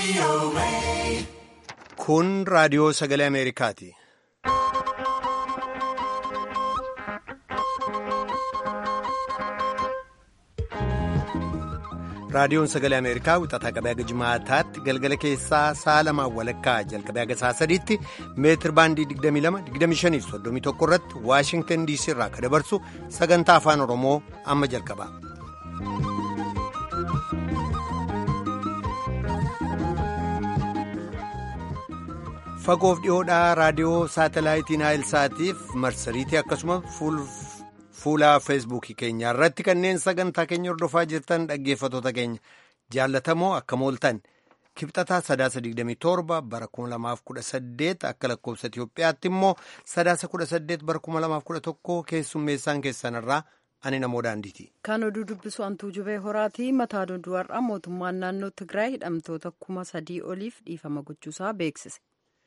Kun raadiyoo sagalee Ameerikaati. Raadiyoon sagalee Ameerikaa wixataa qabee haga jimaataatti galgala keessaa sa'a lamaan walakkaa jalqabee haga sa'a sadiitti meetir baandii 22-25-31 irratti Waashingtan DC irraa kan dabarsu sagantaa afaan Oromoo amma jalqaba. Fagoof dhiyoodhaa raadiyoo saatalaayitii Naayilsaatiif marsariitii akkasuma fuula feesbuukii keenya irratti kanneen sagantaa keenya hordofaa jirtan dhaggeeffatoota keenya jaallatamoo akka mooltan kibxataa sadaasa 27 bara 2018 akka lakkoofsa Itoophiyaatti immoo sadaasa 18 bara 2011 keessummeessaan keessanirraa ani namoo daandiiti. Kan oduu dubbisu antuu jubee horaatii mataa duduwarraa mootummaan naannoo Tigraay hidhamtoota kuma sadii oliif dhiifama gochuusaa beeksise.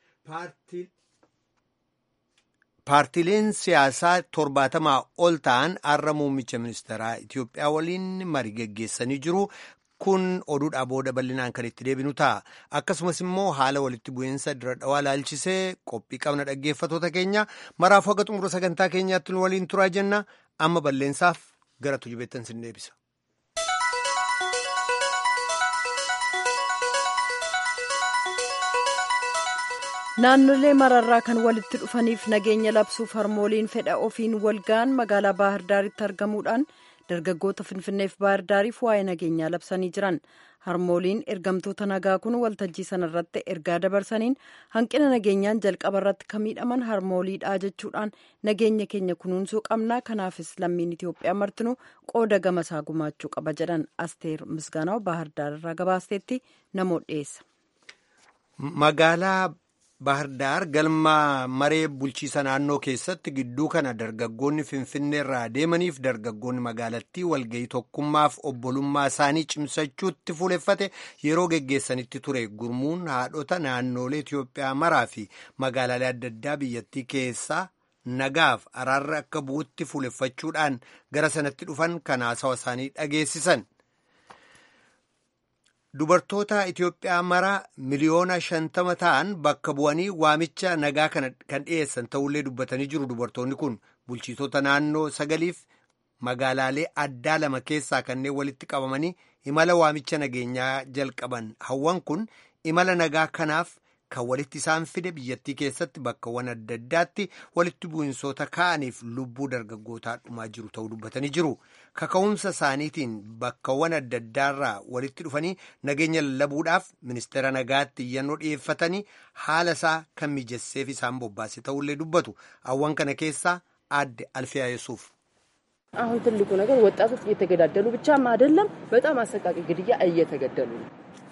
Paartileen siyaasaa torbaatamaa ol ta'an har'a muummicha ministeeraa Itoophiyaa waliin marii geggeessanii jiru. Kun oduudhaa booda bal'inaan kan itti deebinu ta'a. Akkasumas immoo haala walitti bu'iinsa dira dhawaa laalchisee qophii qabna dhaggeeffatoota keenya maraaf haga xumura sagantaa keenyaatti nu waliin turaa jenna. Amma bal'eensaaf gara tujubeettan sin deebisa. naannolee mararraa kan walitti dhufaniif nageenya labsuuf harmooliin fedha ofiin walga'an magaalaa baahirdaaritti argamuudhaan dargaggoota finfinneef baahirdaariif waa'ee nageenyaa labsanii jiran harmooliin ergamtoota nagaa kun waltajjii sanarratti ergaa dabarsaniin hanqina nageenyaan jalqaba irratti kan miidhaman harmooliidhaa jechuudhaan nageenya keenya kunuunsuu qabnaa kanaafis lammiin itiyoophiyaa martinuu qooda gamasaa gumaachuu qaba jedhan asteer misgaanaw baahirdaar irraa gabaasteetti namoota dhiyeessa. magaalaa Baahirdaar galma maree bulchiisa naannoo keessatti gidduu kana dargaggoonni finfinnee irraa deemaniif dargaggoonni magaalattii walga'ii tokkummaaf obbolummaa isaanii cimsachuutti fuuleffate yeroo geggeessanitti ture gurmuun haadhota naannoolee Itoophiyaa maraa fi magaalaalee adda addaa biyyattii keessaa nagaaf araarra akka bu'utti fuuleffachuudhaan gara sanatti dhufan kan haasawa isaanii dhageessisan. Dubartoota Itoophiyaa mara miliyoona shantama ta'an bakka bu'anii waamicha nagaa kan dhiyeessan ta'ullee dubbatanii jiru. Dubartoonni kun bulchitoota naannoo sagaliif magaalaalee addaa lama keessaa kanneen walitti qabamanii imala waamicha nageenyaa jalqaban. Hawwan kun imala nagaa kanaaf kan walitti isaan fide biyyattii keessatti bakkawwan adda addaatti walitti bu'insoota ka'aniif lubbuu dargaggootaa dhumaa jiru ta'uu dubbatanii jiru. Kaka'umsa isaaniitiin bakkawwan adda addaarraa walitti dhufanii nageenya lallabuudhaaf ministeera nagaatti iyyannoo dhiyeeffatanii haala isaa kan mijesseef isaan bobbaase ta'ullee dubbatu. Hawwan kana keessaa aadde Alfiyaa Yesuuf. አሁን ትልቁ ነገር ወጣቶች እየተገዳደሉ ብቻም አይደለም፣ በጣም አሰቃቂ ግድያ እየተገደሉ ነው።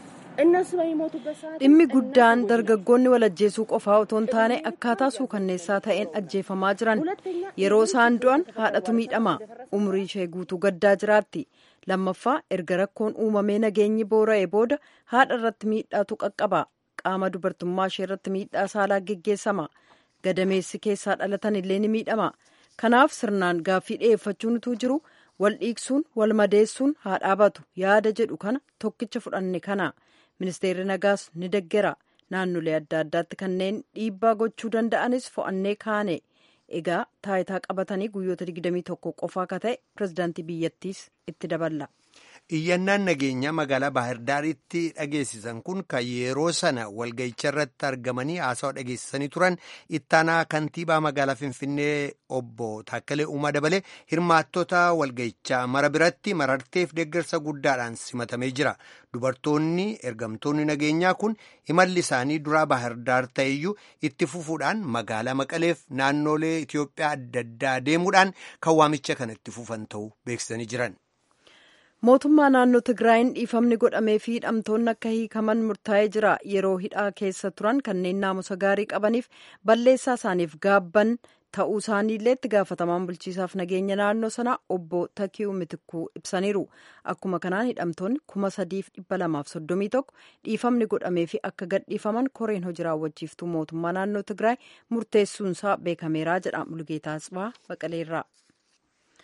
dhimmi guddaan dargaggoonni wal ajjeesuu qofaa otoo hin taane akkaataa suukanneessaa ta'een ajjeefamaa jiran yeroo isaan du'an haadhatu miidhama umrii ishee guutuu gaddaa jiraatti lammaffaa erga rakkoon uumamee nageenyi boora'ee booda haadha irratti miidhaatu qaqqaba qaama dubartummaa ishee irratti miidhaa saalaa geggeessama gadameessi keessaa dhalatan illee ni miidhama kanaaf sirnaan gaaffii dhiyeeffachuun utuu jiru wal dhiigsuun wal madeessuun haa dhaabatu yaada jedhu kana tokkicha fudhanne kana. ministeerri nagaas ni deggera naannolee adda addaatti kanneen dhiibbaa gochuu danda'anis fo'annee kaane egaa taayitaa qabatanii guyyoota 21 qofaa akka ta'e pirezidaantii biyyattiis itti daballa. Iyyannaan nageenyaa magaalaa Baahirdaaritti dhageessisan kun kan yeroo sana walga'icha irratti argamanii haasawa dhageessisanii turan ittaanaa kantiibaa magaalaa Finfinnee obbo Taakkalee Uumaa dabalee hirmaattota walga'ichaa mara biratti mararteef deeggarsa guddaadhaan simatamee jira. Dubartoonni ergamtoonni nageenyaa kun imalli isaanii duraa Baahirdaar ta'eyyuu itti fufuudhaan magaalaa Maqaleef naannoolee Itoophiyaa adda addaa deemuudhaan kan waamicha kana itti fufan ta'uu beeksisanii jiran. mootummaa naannoo tigraayin dhiifamni godhamee fi hidhamtoonni akka hiikaman murtaa'ee jira yeroo hidhaa keessa turan kanneen naamusa gaarii qabaniif balleessaa isaaniif gaabban ta'uu isaaniillee itti gaafatamaan bulchiisaaf nageenya naannoo sanaa obbo Takiyu Mitikuu ibsaniiru akkuma kanaan hidhamtoonni kuma sadiif dhibba lamaaf soddomii tokko dhiifamni godhamee fi akka gadhiifaman koreen hojii raawwachiiftuu mootummaa naannoo tigraay murteessuunsaa beekameeraa jedha mulgeetaa Asbaa Baqaleerraa.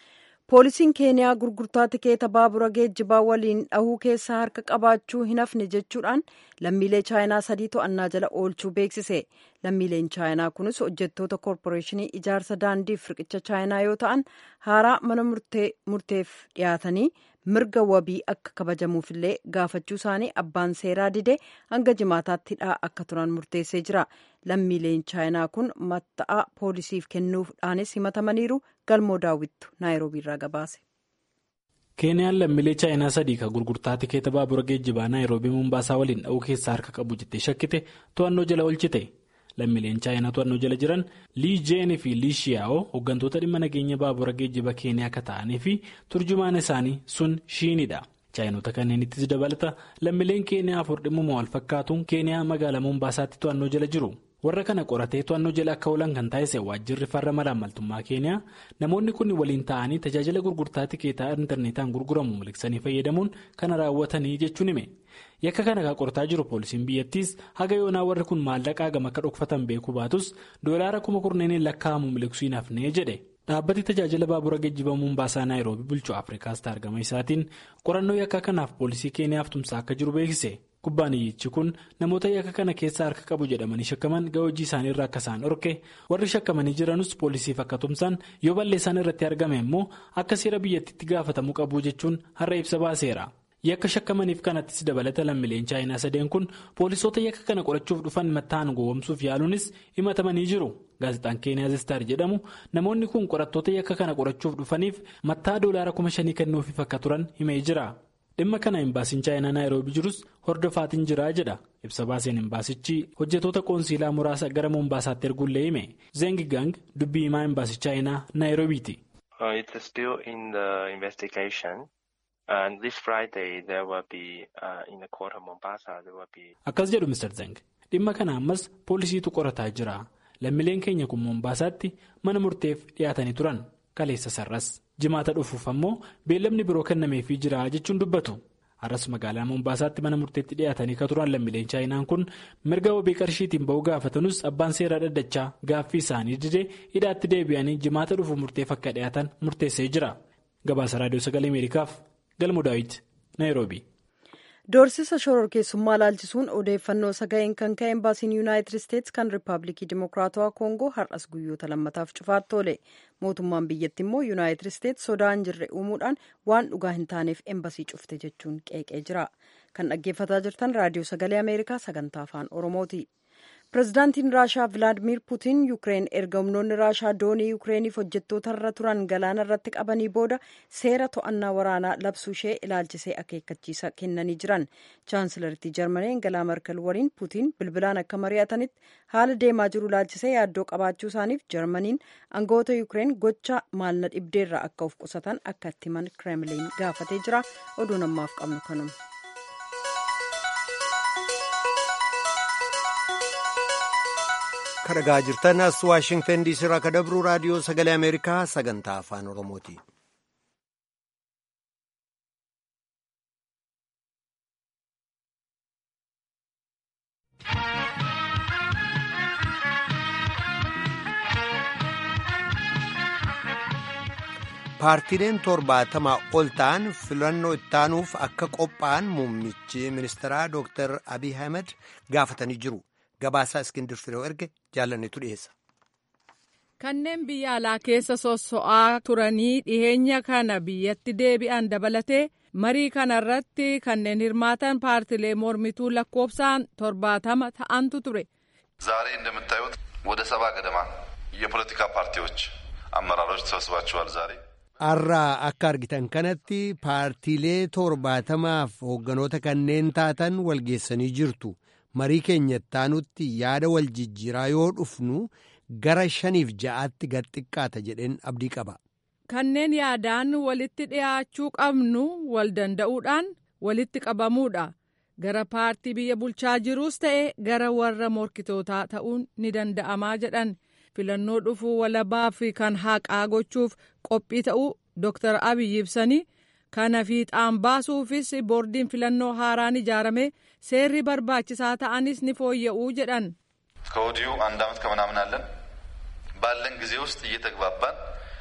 poolisiin keeniyaa gurgurtaa tikeeta baabura geejjibaa waliin dhahuu keessaa harka qabaachuu hin hafne jechuudhaan lammiilee chaayinaa sadii to'annaa jala oolchuu beeksise lammiileen chaayinaa kunis hojjettoota koorporeeshinii ijaarsa daandiif riqicha chaayinaa yoo ta'an haaraa mana murteef dhiyaatanii mirga wabii akka kabajamuufillee gaafachuu isaanii abbaan seeraa dide hanga jimaataatti hidhaa akka turan murteessee jira lammiileen chaayinaa kun matta'aa poolisiif kennuudhaanis himatamaniiru galmoo daawwittu naayiroobii irraa gabaase. keeniyaan lammiilee chaayinaa sadii kan gurgurtaa tikeeta baabura geejjibaa naayiroobii mumbaasaa waliin dha'uu keessaa harka qabu jettee shakkite to'annoo jala oolchite lammiileen chaayinaa to'annoo jala jiran lii jeenii fi lii shiyaa'oo hooggantoota dhimma nageenya baabura geejjiba keeniyaa akka ta'anii fi turjumaan isaanii sun shiinidha. chaayinoota kanneenittis dabalata lammiileen keeniyaa afur dhimmuma wal fakkaatuun keeniyaa magaalaa mumbaasaatti to'annoo jala jiru. warra kana qoratee to'annoo jala akka oolan kan taasise waajjirri farra malaamaltummaa keeniyaa namoonni kun waliin ta'anii tajaajila gurgurtaa tikeetaa intarneetaan gurguramu miliqsanii fayyadamuun kana raawwatanii jechuun hime yakka kana kan qorataa jiru poolisiin biyyattiis haga yoonaa warri kun maallaqaa gama akka dhokfatan beekuu baatus doolaara kuma kurneeniin lakkaa'amu miliqsuu hin hafnee jedhe dhaabbati tajaajila baabura geejjiba mumbaasaa naayiroobii bulchuu afrikaas argama isaatiin qorannoo yakka kanaaf poolisii keeniyaaf tumsaa akka jiru beeksise. kubbaaniyyichi kun namoota yakka kana keessaa harka qabu jedhamanii shakkaman ga'aa hojii isaanii irraa akka isaan dhorke warri shakkamanii jiranus poolisiif akka tumsan yoo balleessaan irratti argame immoo akka seera biyyattiitti gaafatamuu qabu jechuun har'a ibsa baaseera yakka shakkamaniif kanattis dabalata lammiileen chaayinaa sadeen kun poolisoota yakka kana qorachuuf dhufan matta'an gowwomsuuf yaaluunis himatamanii jiru gaazexaan keeniyaa zestaar jedhamu namoonni kun qorattoota yakka kana qorachuuf dhufaniif mattaa doolaara kuma shanii kennuufiif akka turan himee jira. dhimma kana imbaasiin chaayinaa naayiroobii jirus hordofaatiin jira jedha ibsa baaseen imbaasichi hojjetoota qoonsiilaa muraasa gara mumbaasaatti erguullee hime zeng gang dubbii himaa imbaasii chaayinaa naayiroobiiti. akkas jedhu mr zeng dhimma kana ammas poolisiitu qorataa jira lammiileen keenya kun mumbaasaatti mana murteef dhiyaatanii turan kaleessa sarras. jimaata dhufuuf ammoo beellamni biroo kennameefii jira jechuun dubbatu har'as magaalaa mumbaasaatti mana murteetti dhiyaatanii kan turan lammiileen chaayinaan kun mirga wabii qarshiitiin ba'uu gaafatanus abbaan seeraa dhaddachaa gaaffii isaanii didee hidhaatti deebi'anii jimaata dhufu murteef akka dhiyaatan murteessee jira gabaasa raadiyoo sagalee ameerikaaf galmu daawit naayiroobii. doorsisa shororkeessummaa laalchisuun odeeffannoo sagaleen kan ka'e embaasiin yuunaayitid isteetsi kan riippaabilikii dimokiraatawaa koongoo har'as guyyoota lammataaf cufaatti oole mootummaan biyyatti immoo yuunaayitid isteetsi sodaa hin jirre uumuudhaan waan dhugaa hin taaneef embasii cufte jechuun qeeqee jira kan dhaggeeffataa jirtan raadiyoo sagalee ameerikaa sagantaa afaan oromooti. pirezidaantiin raashaa vilaadimiir puutiin yuukireen erga humnoonni raashaa doonii yuukireeniif hojjettoota irra turan galaana irratti qabanii booda seera to'annaa waraanaa labsuu ishee ilaalchisee akeekkachiisa kennanii jiran chaansilaritii jarmanii angalaa markal waliin puutiin bilbilaan akka mari'atanitti haala deemaa jiru ilaalchisee yaaddoo qabaachuu isaaniif jarmaniin aangawoota yuukireen gocha maalna dhibdeerraa akka of qusatan akka itti himan kireemliin gaafatee jira oduun ammaaf qabnu kanuma. kadhagaa jirtan as waashingtan diisii irraa kadabru raadiyoo sagalee ameerikaa sagantaa afaan oromooti. paartiileen torbaatamaa ol ta'an filannoo ittaanuuf akka qophaa'an muummichi ministeeraa dooktar abiy ahmed gaafatanii jiru. Gabaasaa Iskindir Firoo erge jaalannetu dhiyeessa. Kanneen biyya alaa keessa sosso'aa turanii dhiheenya kana biyyatti deebi'an dabalatee marii kana irratti kanneen hirmaatan paartilee mormituu lakkoofsaan torbaatama ta'antu ture. ዛሬ እንደምታዩት ወደ ሰባ ገደማ የፖለቲካ ፓርቲዎች አመራሮች ተሰብስባችኋል ዛሬ Har'aa akka argitan kanatti paartiilee torbaatamaaf hoogganoota kanneen taatan walgeessanii jirtu. marii keenya ittaanutti yaada wal jijjiiraa yoo dhufnu gara shaniif ja'aatti gad xiqqaata jedheen abdii qaba. Kanneen yaadaan walitti dhiyaachuu qabnu wal danda'uudhaan walitti qabamuudha. Gara paartii biyya bulchaa jiruus ta'e gara warra morkitootaa ta'uun ni danda'amaa jedhan. Filannoo dhufuu walabaa fi kan haqaa gochuuf qophii ta'uu Dr. Abiyyi ibsanii kana fiixaan baasuufis boordiin filannoo haaraan ijaarame seerri barbaachisaa ta'anis ni fooyya'uu jedhan. ከወዲሁ አንድ ዓመት ከምናምን አለን ባለን ጊዜ ውስጥ እየተግባባን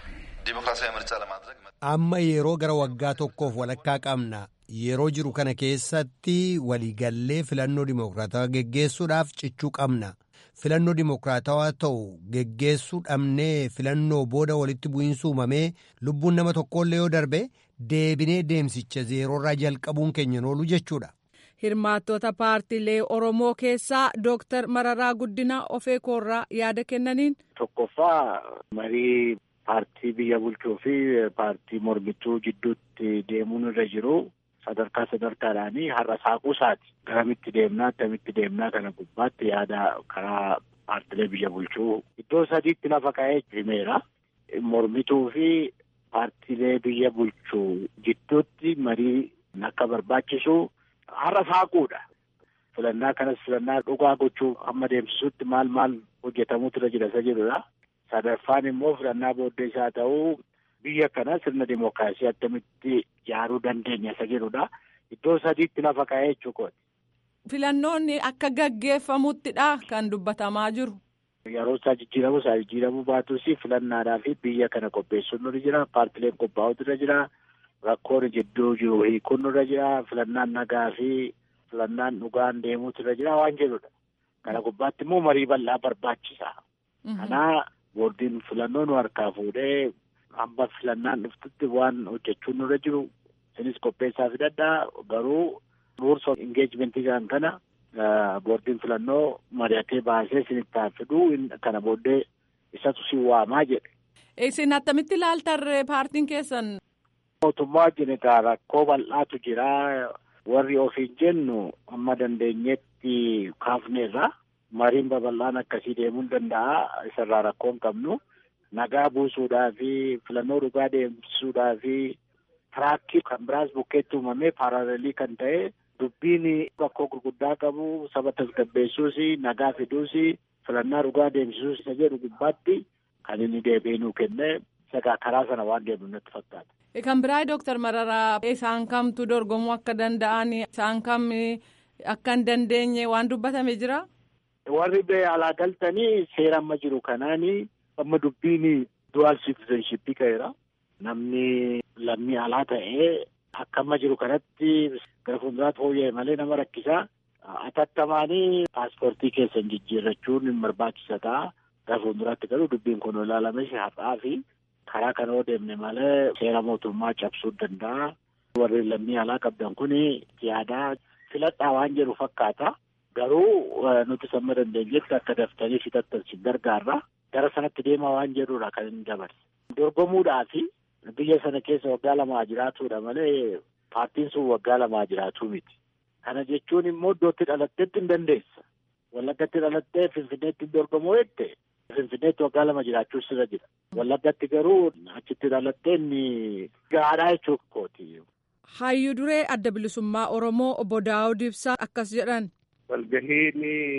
ዲሞክራሲያዊ ምርጫ ለማድረግ amma yeroo gara waggaa tokkoof walakkaa qabna yeroo jiru kana keessatti waliigallee filannoo dimokiraatawaa geggeessuudhaaf cichuu qabna filannoo dimokiraatawaa ta'u geggeessuu dhabnee filannoo booda walitti bu'iinsa uumamee lubbuun nama tokkollee yoo darbe deebinee deemsicha zeeroorraa jalqabuun keenya oolu jechuudha. hirmaattota paartiilee oromoo keessaa dooktar mararaa guddinaa ofee koorraa yaada kennaniin. tokkoffaa marii paartii biyya bulchuu fi paartii mormituu jidduutti deemuun irra jiru sadarkaa sadarkaadhaanii har'a saaquusaati garamitti deemnaa akkamitti deemnaa kana gubbaatti yaada karaa paartilee biyya bulchuu iddoo sadiitti lafa ka'ee himeera mormituu fi paartilee biyya bulchuu jidduutti marii akka barbaachisu har'a saaquudha. filannaa kanas filannaa dhugaa gochuu amma deemsisuutti maal maal hojjetamuutu irra jira isa jedhudha. sadaffaan immoo filannaa booddee isaa ta'uu biyya kana sirna dimookiraasii akkamitti ijaaruu dandeenya isa jedhudha. Iddoo sadiitti lafa ka'ee jechuukooti. Filannoonni akka gaggeeffamuttidha kan dubbatamaa jiru. Yeroo isaa jijjiiramu isaa jijjiiramuu baatus filannaadhaa fi biyya kana qopheessuun nurra jira. Paartileen qophaa'utu irra jira. Rakkoon jidduu jiru hiikuun nurra jira. Filannaan nagaa fi filannaan dhugaan deemuutu irra jira waan jedhudha. Kana gubbaatti immoo marii bal'aa barbaachisa. Kanaa boordiin filannoo nu harkaa fuudhee hamba filannaan dhuftutti waan hojjechuun nurra jiru isinis qopheessaa fidadhaa garuu rules of engagement kan kana boordiin filannoo mari'atee baasee isinitti haa fiduu kana booddee isatu si waamaa jedhe. Isin attamitti ilaaltarree paartiin keessan? Mootummaa wajjin rakkoo bal'aatu jira warri ofiin jennu amma dandeenyetti kaafneerra. mariin babal'aan akkasii deemuu danda'a isarraa rakkoo hin qabnu nagaa buusuudhaa fi filannoo dhugaa deemsisuudhaa fi tiraakii kan biraas bukkeetti uumamee paaraalelii kan ta'e dubbiin rakkoo gurguddaa qabu saba tasgabbeessuus nagaa fiduus filannaa dhugaa deemsisuus isa jedhu gubbaatti kan inni deebi'ee nuu kenne sagaa karaa sana waan deemnu natti fakkaata. Kan biraa Dooktar Mararaa isaan kamtu dorgomuu akka danda'an isaan kam akka hin dandeenye waan dubbatame jira. warri bee alaa galtanii seera amma jiru kanaani amma dubbiin dual citizenship ka'eera namni lammii alaa ta'ee akka amma jiru kanatti gara fuulduraatti fooyya'e malee nama rakkisaa atattamaanii paaspoortii keessan jijjiirrachuun hin barbaachisa ta'a gara fuulduraatti garuu dubbiin kun ilaalame har'aa fi karaa kana yoo deemne malee seera mootummaa cabsuu danda'a warri lammii alaa qabdan kun yaadaa filadhaa waan jedhu fakkaata. Garuu nuti samma dandeenyetti akka daftanii fixattansi gargaarra gara sanatti deemaa waan jedhudha kan inni dabarse. Dorgomuudhaa fi biyya sana keessa waggaa lamaa jiraatudha malee paartiin sun waggaa lamaa jiraatuu miti. Kana jechuun immoo iddootti dhalatteetti hin dandeessa. Wallaggatti dhalattee Finfinneetti dorgomuu jette Finfinneetti waggaa lama jiraachuu sirra jira. Wallaggatti garuu achitti dhalattee inni gaadhaa jechuu kooti. Hayyuu duree adda bilisummaa Oromoo obbo Daawud Ibsaa akkas jedhan. walgahiin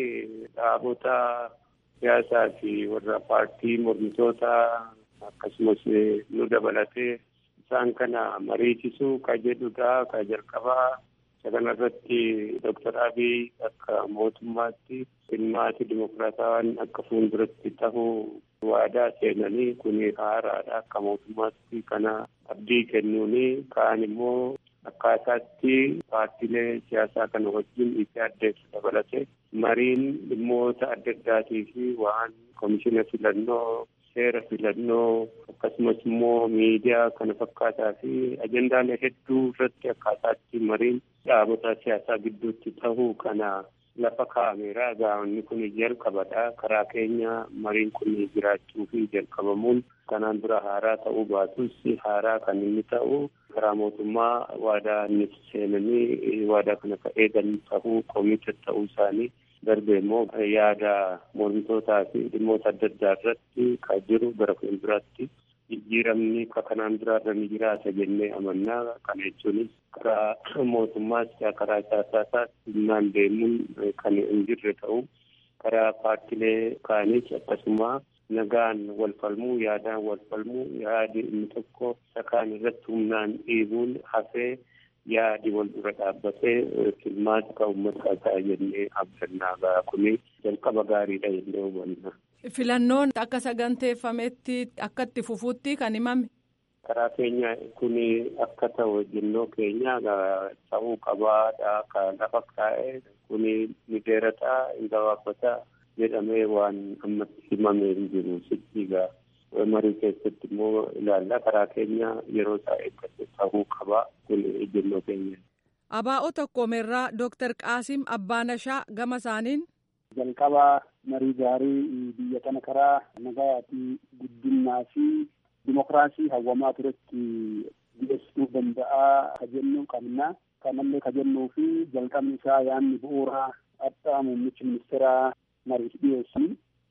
dhaabota siyaasaa fi warra paartii mormitoota akkasumas nu dabalatee isaan kana mariisisuu ka jedhudha ka jalqabaa isa kanarratti doktar abiy akka mootummaatti dhimmaati dimokiraatawaan akka fuulduratti tahuu waadaa seenanii kun haaraadha akka mootummaatti kana abdii kennuuni kaan immoo akkaataatti paartiilee siyaasaa kana wajjin itti addeessu dabalate mariin dhimmoota adda addaatii fi waan komishina filannoo seera filannoo akkasumas immoo miidiyaa kana fakkaataa fi ajendaalee hedduu irratti akkaataatti mariin dhaabota siyaasaa gidduutti tahuu kana lafa kaa'ameera gaa'onni kun jalqabadha karaa keenya mariin kun jiraachuu fi jalqabamuun kanaan dura haaraa ta'uu baatus haaraa kan inni ta'u karaa mootummaa waadaa inni seenanii waadaa kana ka eegan ta'uu koomita ta'uu isaanii darbe immoo yaada mormitootaa fi dhimmoota adda addaa irratti ka jiru gara fuulduraatti jijjiiramni ka kanaan duraarra ni jiraata jennee amannaa kana jechuunis karaa mootummaas karaa siyaasaas humnaan deemuun kan hin jirre ta'u karaa paartilee kaanis akkasuma nagaan wal falmuu yaadaan wal falmuu yaadi inni tokko isa kaan irratti humnaan dhiibuun hafee yaadi wal dura dhaabbatee filmaata kan uummata ta'a jennee abdannaa ga'a kuni jalqaba gaariidha jennee hubanna. Filannoon akka saganteeffametti akka itti fufuutti kan himame. karaa keenya kun akka ta'u ejjennoo keenya ta'uu qabaadha kan lafa kaa'e kun ni dheerataa hin gabaabbataa jedhamee waan ammatti himamee hin jiru sichiigaa marii keessatti immoo ilaalla karaa keenya yeroo isaa eeggate ta'uu qabaa kun ejjennoo keenya. Abaa'oo tokkoomerraa Dooktar Qaasim Abbaanashaa gama isaaniin. Jalqabaa marii gaarii biyya kana karaa nagaa fi guddinaa fi dimokiraasii hawwamaa turetti dhiyeessuu danda'a ka jennu qabna. Kanallee ka jennuu fi jalqabni isaa yaanni bu'uuraa addaa muummichi ministeeraa mariif dhiyeessan.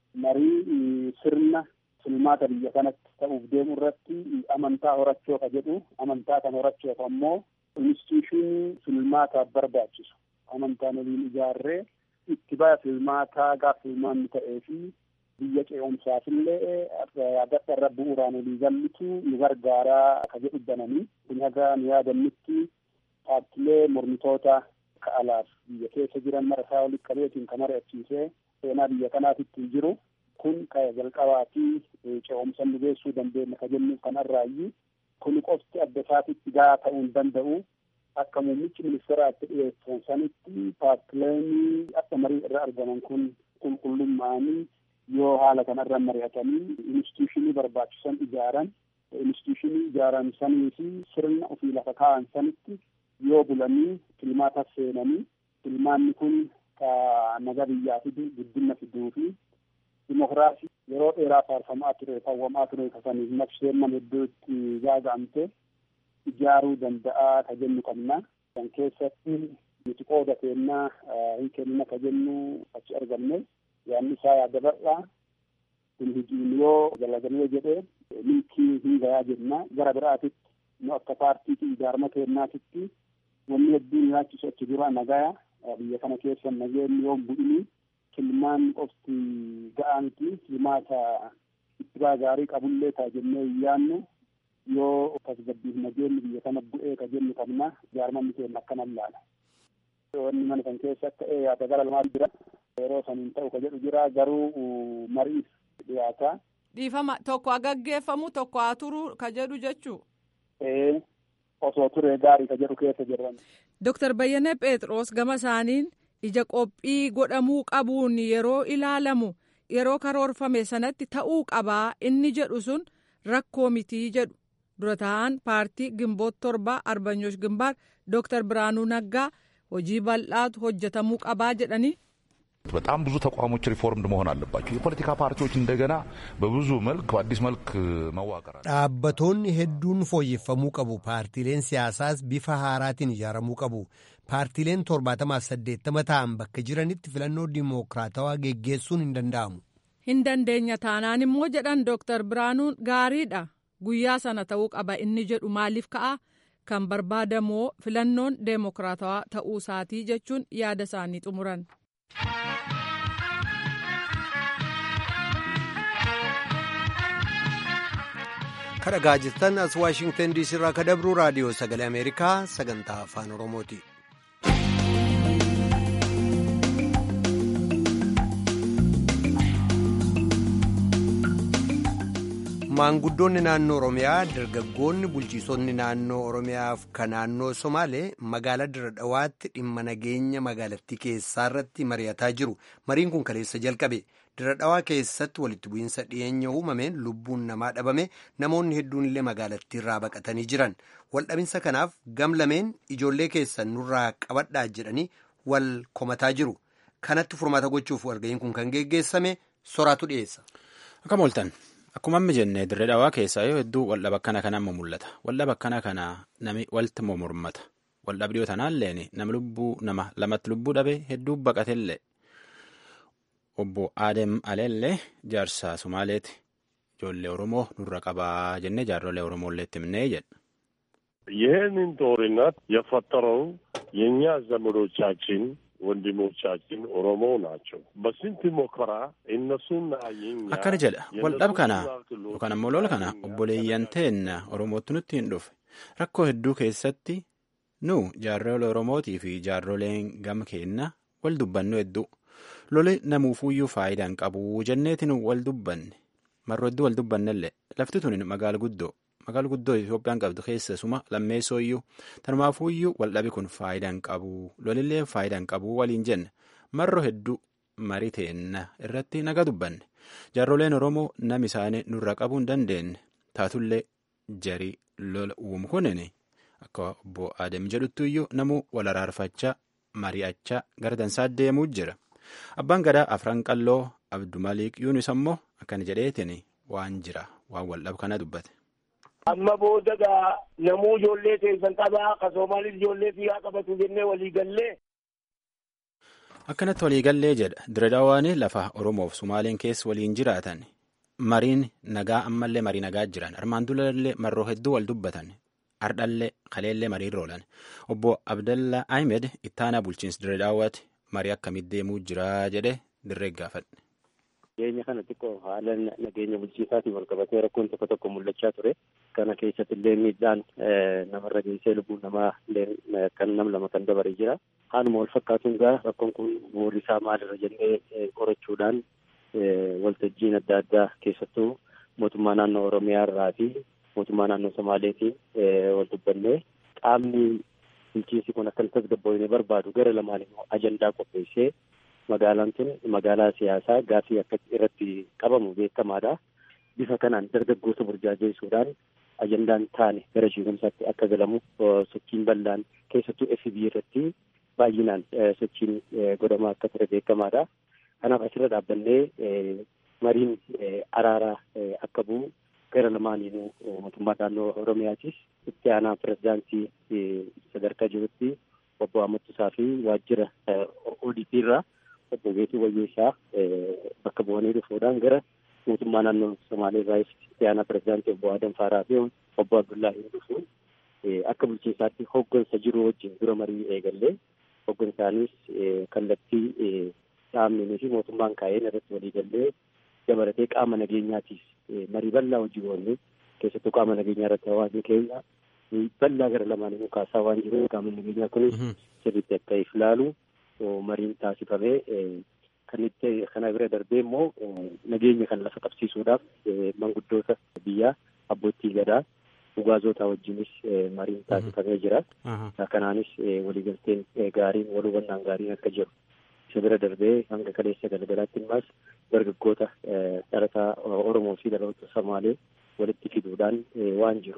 Marii sirna filmaata biyya kanatti ta'uuf deemu irratti amantaa horachoo ka jedhu amantaa kan horachoof ammoo instituushinii filmaataaf barbaachisu amantaan waliin ijaarree itti baya filmaataa gaaf filmaanni ta'ee fi biyya ce'umsaafillee yaadadha irra bu'uuraan walii gallitu nu gargaaraa ka jedhu bananii kun haga nu yaadannutti paartilee mormitoota ka alaaf biyya keessa jiran marasaa walitti qabeetiin ka mari'achiisee seenaa biyya kanaatitti jiru kun ka jalqabaa fi ce'umsa nu geessuu dandeenya ka jennuuf kanarraayyuu kun qofti adda isaatitti gahaa ta'uu hin danda'u akka muummichi ministeeraatti dhiyeessan sanitti paartileen akka marii irra argaman kun qulqullummaanii yoo haala kanarra mari'atanii instituushinii barbaachisan ijaaran instituushinii ijaaran sanii fi sirna ofii lafa kaa'an sanitti yoo bulanii filmaata seenanii filmaanni kun ka naga biyyaa fidu guddina fiduu fi dimokiraasii yeroo dheeraa faarfamaa ture hawwamaa ture kasaniif naqsheen nama iddootti gaaga'amte ijaaruu danda'a ka jennu qabna. Kan keessatti nuti qooda keennaa hin kennina ka jennu achi argamne yaanni isaa yaada bal'aa kun hojiin yoo galagalee jedhee milkii hin gayaa jenna gara biraatitti nu akka paartiitii ijaarama kennaatitti wanni hedduun nyaachisu achi dura nagaya biyya kana keessa nageenyi yoo bu'ini filmaan qofti ga'aa miti filmaata ittibaa gaarii qabullee taa jennee hin yaannu yoo tasgabbiif nageenyi biyya kana bu'ee ka jennu qabna ijaarmanni keenya akkana laala. Wanni mana kan keessa akka yaada gara lamaa jira yeroo saniin ta'u ka jedhu jira garuu mariif dhiyaata. Dhiifama tokko haa gaggeeffamu tokko haa turu ka jedhu jechuu. Ee osoo turee gaarii ka jedhu keessa jiran. Dooktar Bayyana Phexros gama isaaniin ija qophii godhamuu qabuun yeroo ilaalamu yeroo karoorfame sanatti ta'uu qabaa inni jedhu sun rakkoo mitii jedhu dura ta'an paartii gimboot torba arbanyoosh gimbaar dooktar biraanuu naggaa hojii bal'aatu hojjetamuu qabaa jedhanii. በጣም ብዙ ተቋሞች ሪፎርምድ መሆን አለባቸው። የፖለቲካ ፓርቲዎች እንደገና በብዙ መልክ በአዲስ መልክ መዋቀር አለ። dhaabbattoonni hedduun fooyyeffamuu qabu paartiileen siyaasaas bifa haaraatiin ijaaramuu qabu paartiileen torbaatamaaf saddeettama ta'an bakka jiranitti filannoo dimookiraatawaa geggeessuun hin danda'amu. hin dandeenya taanaan immoo jedhan dooktar biraanuun gaariidha guyyaa sana ta'uu qaba inni jedhu maaliif ka'a kan barbaadamoo filannoon deemokiraatawaa ta'uu isaatii jechuun yaada isaanii xumuran. kadhagaa jirtan as waashingtan diisii irraa ka dabru raadiyoo sagalee ameerikaa sagantaa afaan oromooti. maanguddoonni naannoo oromiyaa dargaggoonni bulchiisonni naannoo oromiyaaf ka naannoo somaalee magaalaa dira dhawaatti dhimma nageenya magaalattii keessaa irratti mari'ataa jiru mariin kun kaleessa jalqabe dira dhawaa keessatti walitti bu'iinsa dhiyeenya uumameen lubbuun namaa dhabame namoonni hedduun illee magaalattii irraa baqatanii jiran waldhabinsa kanaaf gam lameen ijoollee keessan nurraa qabadhaa jedhanii wal komataa jiru kanatti furmaata gochuuf walga'iin kun kan geggeessame soraatu dhiyeessa. Akkam ooltan. Akkuma amma jenne dirree dhawaa keessaa yoo hedduu waldhaba akkana kana amma mul'ata. Waldhaba akkana kana nami walti mormata. Waldhabdiyoo tanaalleen nama lubbuu nama lamatti lubbuu dhabe hedduu baqatellee. Obbo Adem Aleellee jaarsaa Somaaleeti. Ijoollee Oromoo nurra qabaa jennee jaarrolee Oromoolee itti himnee jedha. ይህንን ጦርነት የፈጠረው የእኛ ዘመዶቻችን ወንድሞቻችን ኦሮሞ ናቸው። በስንት ሞከራ እነሱና የኛ akkana jedha waldhab kana yookaan ammoo lola kana obboleeyyan teenna oromootti nutti hin dhufe rakkoo hedduu keessatti nu jaarrolee oromootii fi jaarroleen gama keenna wal dubbannu hedduu loli namuufuyyuu faayidaan qabu jenneetiin wal dubbanne marro hedduu wal dubbannellee lafti tun magaala guddoo magaala guddoo Itoophiyaan qabdu keessasuma lammeessoo iyyuu tanumaafuu iyyuu waldhabi kun faayidaa hin qabu lolillee faayidaa hin qabu waliin jenna marro hedduu marii teenna irratti naga dubbanne jaarroleen Oromoo nam isaanii nurra qabuu hin dandeenye taatullee jarii lola uumu kunin akka obbo Adem jedhutti iyyuu namuu wal araarfachaa mari'achaa gara dansaa deemuu jira. Abbaan gadaa afran qalloo Abdumaliik Yuunus ammoo akkana jedheetiin waan jira waan waldhabu kana dubbate. Amma booda gaa namuu ijoollee keessan qabaa ka Soomaalis ijoollee fiigaa qabatu jennee walii gallee. Akkanatti walii gallee jedha Diredaawaan lafa Oromoof Sumaaleen keessa waliin jiraatan mariin nagaa ammallee marii nagaa jiran armaan dulallee marroo hedduu wal dubbatan ardhallee kaleellee mariirra oolan obbo Abdallaa Ahmed ittaanaa bulchiinsa Diredaawaati marii akkamitti deemuu jira jedhe dirree gaafadhe. Dhiyeenya kana xiqqoo haala nageenya bulchiisaatiin wal qabatee rakkoon tokko tokko mul'achaa ture. Kana keessatti illee miidhaan namarra geessee lubbuu namaa kan nam lama kan dabare jira. Haaluma wal fakkaatuun gaa rakkoon kun bu'uurri isaa maalirra jennee qorachuudhaan waltajjiin adda addaa keessattuu mootummaa naannoo Oromiyaa irraa fi mootummaa naannoo Somaaleetiin wal dubbannee qaamni bulchiinsi kun akka tasgabboofne barbaadu gara lamaan immoo ajandaa qopheessee magaalaan tun magaalaa siyaasaa gaaffii akka irratti qabamu beekamaadha. Bifa kanaan dargaggoota burjaajeessuudhaan ajandaan taane gara shiigumsaatti akka galamu sochiin bal'aan keessattuu FB irratti baay'inaan sochiin godhamaa akka ture beekamaadha. Kanaaf asirra dhaabbannee mariin araaraa akka bu'u gara lamaaniinuu mootummaa naannoo Oromiyaatis itti aanaa pirezidaantii sadarkaa jirutti obbo Amattusaa fi waajjira ODP irraa obbo Geetuu Wayyeessaa bakka bu'anii dhufuudhaan gara mootummaa naannoo Somaalee irraa itti aanaa pirezidaantii obbo Adam Faaraa fi obbo Abdullaahi dhufuun akka bulchiinsaatti hoggansa jiru wajjin dura marii eegallee hoggansaanis kallattii dhaabnii fi mootummaan kaa'een irratti walii gallee dabalatee qaama nageenyaatiif marii bal'aa hojii oollee keessattuu qaama nageenyaa irratti hawaasni keenya bal'aa gara lamaan immoo kaasaa waan jiruuf qaama nageenyaa kunis sirriitti akka if ilaalu mariin taasifamee kan itti kana bira darbee immoo nageenya kan lafa qabsiisuudhaaf manguddoota biyyaa abbootii gadaa dhugaazota wajjinis mariin taasifamee jira. Kanaanis waliigalteen gaariin wal hubannaan gaariin akka jiru. Isa bira darbee hanga kaleessa galgalaatti immaas dargaggoota dhalataa Oromoo fi dhaloota Somaalee walitti fiduudhaan waan jiru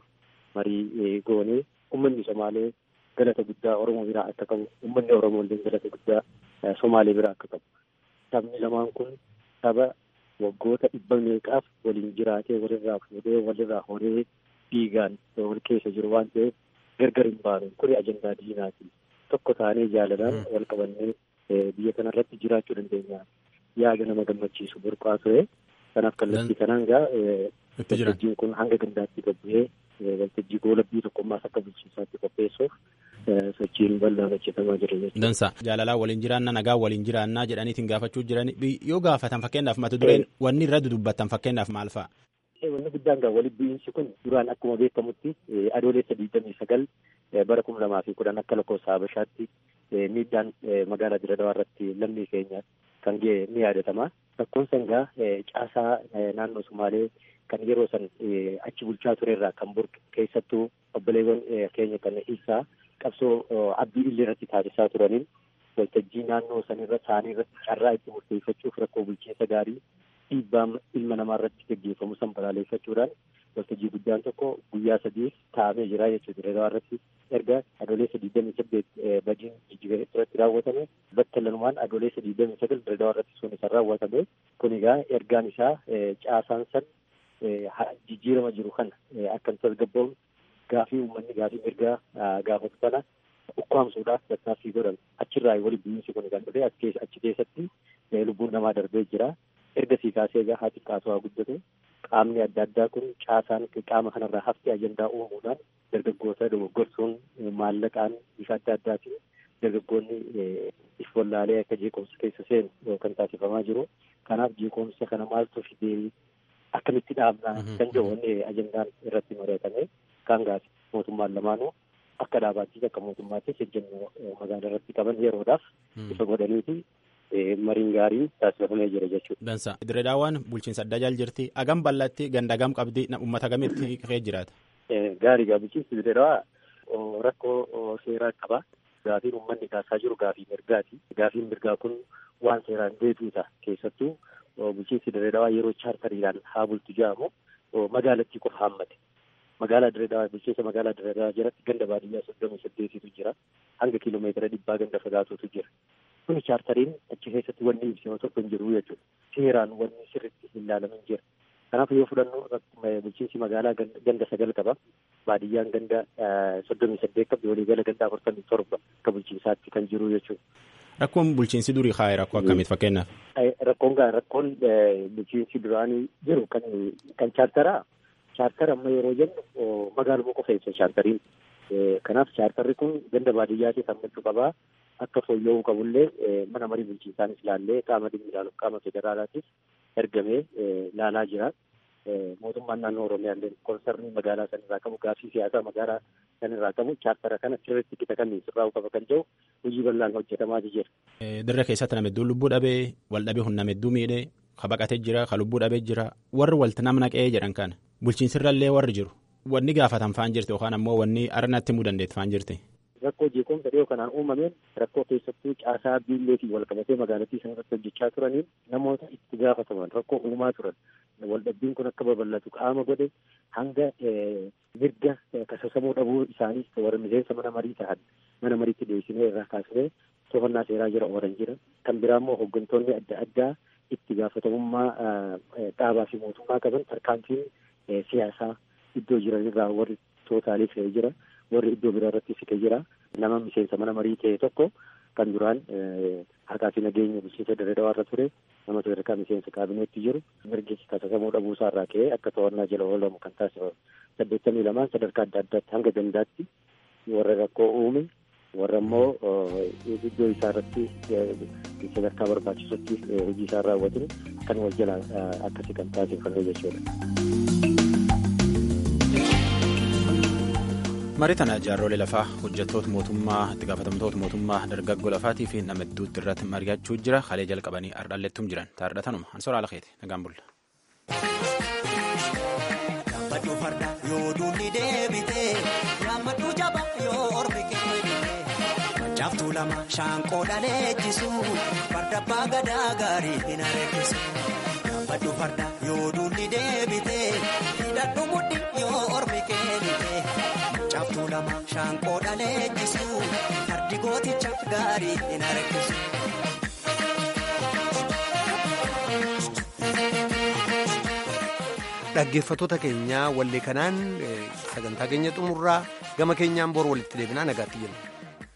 marii goonee uummanni Somaalee galata guddaa Oromoo biraa akka qabu uummanni Oromoo illee galata guddaa Somaalee biraa akka qabu. Sabni lamaan kun saba waggoota dhibba meeqaaf waliin jiraatee walirraa fuudhee walirraa horee dhiigaan wal keessa jiru waan ta'eef gargar hin baanu kuni ajandaa diinaati. Tokko taanee jaalalaan wal qabannee biyya kanarratti jiraachuu dandeenya. Yaada nama gammachiisu burqaa ture. Kanaaf kallattii kanaan gaa waltajjiin kun hanga gandaatti gabbu'ee waltajjii goolabbii tokkummaas akka bulchiinsaatti qopheessuuf sochiin bal'aan hojjetamaa jira jechuudha. Dansa jaalalaa waliin jiraannaa nagaa waliin jiraannaa jedhaniitiin gaafachuu jiran yoo gaafatan fakkeenyaaf mata dureen wanni irra dudubbattan fakkeenyaaf maal fa'a? Wanni guddaan gaa walitti bu'iinsi kun duraan akkuma beekamutti adoolessa digdamii sagal bara kuma lamaa fi kudhan akka lakkoofsa Habashaatti miidhaan magaalaa Diradawaa irratti lammii keenya kan ga'e ni yaadatama. Rakkoon san gaa caasaa naannoo Sumaalee kan yeroo san achi bulchaa ture irraa kan burqe keessattuu obboleewwan keenya kan ibsaa qabsoo abdii illee irratti taasisaa turaniin waltajjii naannoo san irra isaanii irratti carraa itti murteeffachuuf rakkoo bulchiinsa gaarii dhiibbaa ilma namaa irratti gaggeeffamu san balaaleffachuudhaan waltajjii guddaan tokko guyyaa sadiif taa'amee jira jechuudha. Diradawaa irratti erga adoolessa digdamii saddeet badiin jijjiga irratti raawwatame battalumaan adoolessa digdamii sagal diradawaa irratti sun isaan raawwatame kun egaa ergaan isaa caasaan san jijjiirama jiru kana akka hin tasgabbaa'u gaafii uummanni gaafii mirgaa gaafatu kana ukkaamsuudhaaf tattaaffii godhan achirraa walitti bu'iinsi kun kan dhufe achi keessatti lubbuun namaa darbee jira. ergasii kaasee egaa haa xiqqaatu haa guddatu qaamni adda addaa kun caasaan qaama kanarraa haftee ajandaa uumuudhaan dargaggoota dogoggorsuun maallaqaan bifa adda addaatiin dargaggoonni if wallaalee akka jeequmsa keessa seenu kan taasifamaa jiru. Kanaaf jeequmsa kana maaltu fidee akkamitti dhaabnaa kan jedhu ajandaan irratti mari'atame kan gaasi mootummaan lamaanuu akka dhaabaattis akka mootummaattis ejjennoo magaalaa irratti qaban yeroodhaaf ifa godhaniiti mariin gaariin taasifamee jira jechuudha. Dansa. Diredaawwan bulchiinsa adda jaal jirti. Agam bal'atti ganda agam qabdi uummata agamitti ka'ee jiraata? gaariidha bulchiinsi dirree dhawaa rakkoo seeraa qaba. Gaafiin uummanni kaasaa jiru gaafii mirgaati. Gaafiin mirgaa kun waan seeraan deebi'uudha. Keessattuu bulchiinsi dirree dhawaa yeroo chaartariidhaan haa bultu jedhamu magaalattii qofa haammate. Magaalaa dirree dhawaa bulchiinsa magaalaa dirree dhawaa jalatti ganda baadiyyaa soddomii saddeetitu jira. Hanga kiiloomeetira dhibbaa ganda fagaatutu jira. Kuni chaartariin achi keessatti wanni ibsima tokko hin jiru jechuudha. Seeraan wanni sirriitti hin ilaalamin jira. Kanaaf yoo fudhannu bulchiinsi magaalaa ganda sagal qaba. Baadiyyaan ganda soddomii saddeet qabdi waliigala ganda afurtamii torba akka bulchiinsaatti kan jiru jechuudha. Rakkoon bulchiinsi durii kaa'e rakkoo akkamiiti fakkeenyaaf? Rakkoon gaa rakkoon bulchiinsi duraanii jiru kan kan chaartaraa chaartara amma yeroo jennu magaaluma qofa ibsa chaartariin. Kanaaf chaartarri kun ganda baadiyyaatti sammachuu qabaa. Akka fooyya'uu qabullee mana marii bulchiinsaanis ilaallee qaama dhimmi ilaaluuf qaama federaalaatiif ergamee ilaalaa jira. Mootummaan naannoo Oromiyaallee konsarnii magaalaa sanirraa qabu gaaffii siyaasaa magaalaa sanirraa qabu chaartara kana sirriitti qixa kan sirraa'uu qaba kan jedhu hojii bal'aan hojjetamaa jira. Dirra keessatti nama hedduu lubbuu dhabee wal dhabee humna hedduu miidhee ka baqatee jira ka lubbuu dhabee jira warri walti nama naqee jedhan kana bulchiinsirrallee warri jiru wanni gaafatan faan jirti yookaan ammoo wanni arnatti himuu dandeetti faan jirti. Rakkoo jeequmsa dhiyoo kanaan uumameen rakkoo keessattuu caasaa biilleetiin wal qabatee magaalattii sana irratti hojjechaa turaniin namoota itti gaafataman rakkoo uumaa turan waldhabbiin kun akka babal'atu qaama godhe hanga mirga kasasamuu dhabuu isaaniis warra miseensa mana marii ta'an mana mariitti dhiyeessinee irraa kaasnee to'annaa seeraa jira oolan jira kan biraa immoo hooggantoonni adda addaa itti gaafatamummaa dhaabaa fi mootummaa qaban tarkaanfiin siyaasaa iddoo jiranirraa warri tootaalii fe'ee jira. warri iddoo biraa irratti siqee jira nama miseensa mana marii ta'e tokko kan duraan harkaa fi nageenya bulchiinsa dirree dhawaa irra ture nama sadarkaa miseensa kaabineetti jiru mirgi kasasamuu dhabuu isaa irraa ka'ee akka to'annaa jala oolamu kan taasifamu saddeettamii lamaan sadarkaa adda addaatti hanga gandaatti warra rakkoo uume warra immoo iddoo isaa irratti sadarkaa barbaachisutti hojii isaa raawwatu kan wal jala akkasii kan taasifamu jechuudha. marii tana jaarrolee lafaa hojjettoota mootummaa itti gaafatamtoota mootummaa dargaggoo lafaatii fi nama hedduutti irratti mari'achuu jira halee jalqabanii ardhallettum jiran taardhatanuma ansoora ala keeti nagaan bulla. Yaammatu farda yoo duulli deebite yaammatu jaba yoo ormi kee Jaaftuu lama shaanqoo dhaleechisu farda abbaa gadaa gaarii hin areechisu. Yaammatu farda yoo duulli deebite hidhadhu mudhi yoo ormi kee Jaaftuu lama shaanqoo dhaleechisu fardi gooticha gaarii hin areechisu. Dhaggeeffattoota keenyaa wallee kanaan sagantaa keenya xumurraa gama keenyaan bor walitti deebinaa nagaatti jenna.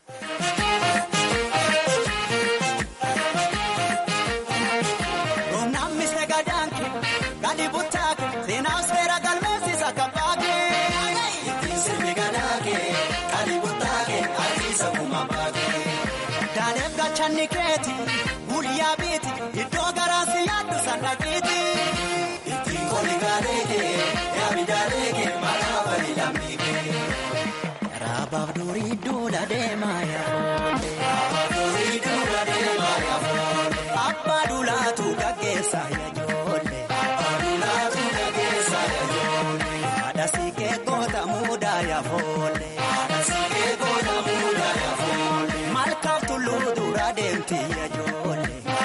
Guyyaa biiti iddoo garaasi yaaddu sannaqiiti. Ittiin koli gaaleekee yaami jaaleekee maqaa bali lammiikee. Raabaaf durii duula deemaa yaafoolee. Raabaaf durii duula deemaa yaafoolee. Abbaa duulaatu gaggeessaa yaajoolee. Abbaa duulaatu gaggeessaa yaajoolee. Haadha siikee goota muudaa yaafoolee. Haadha siikee goota muudaa yaafoolee. Malkaaf tulluu dura deemti yaajoolee.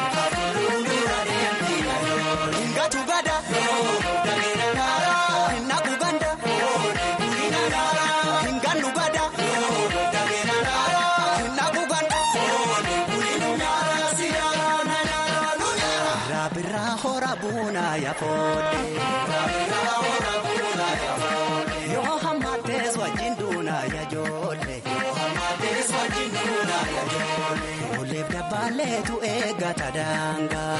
Yoo hammatees wajjin duunaa yaajoolee. Ooleef dabbaaleetu eeggata daangaa.